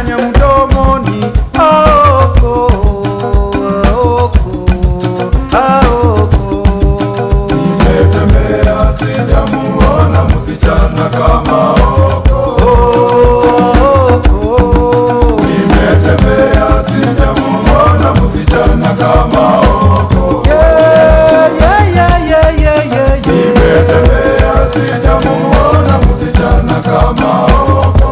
nyanya mdomoni aoko aoko aoko Nimetembea sijamuona msichana kama Oko. aoko Nimetembea sijamuona msichana kama Oko. yeah yeah yeah yeah yeah yeah yeah Nimetembea sijamuona msichana kama Oko.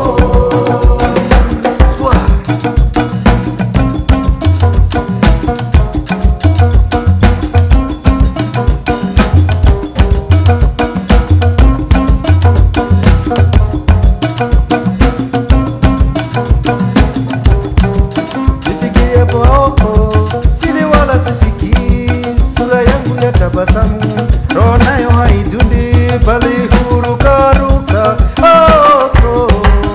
Nifikie poko sili wala sisikii, sura yangu ya tabasamu, roho nayo haidundi, bali hurukaruka. Aoko,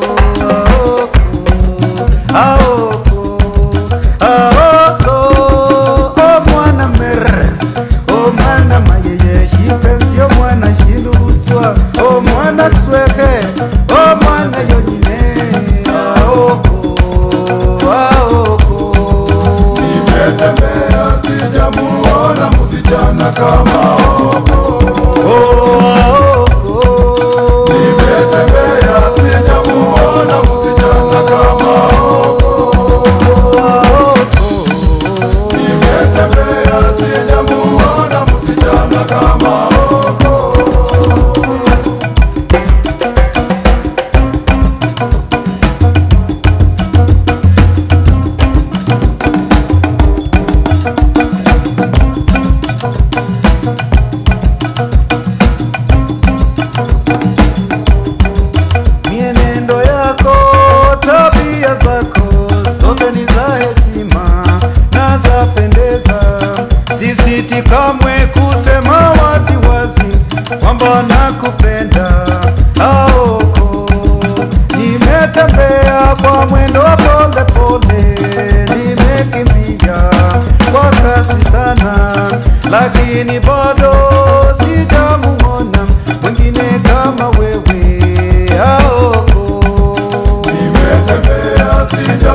aoko, aoko, aoko, o mwana mer, o mwana mayeye, shipensio mwana shiluzwa, o mwana sweke, o mwana yonyine, aoko, aoko. Nimetembea sijamuona msichana kama Oko. Nimetembea sijamuona msichana kama Oko. Nimetembea sijamuona msichana kama Oko. Mienendo yako, tabia zako zote ni za heshima na za pendeza. Sisiti kamwe kusema wazi wazi kwamba nakupenda. Aoko, nimetembea kwa mwendo wa pole pole, nimekimbia kwa kasi sana, lakini bado sijamuona mwingine kama wewe. Aoko, Nimetembea sija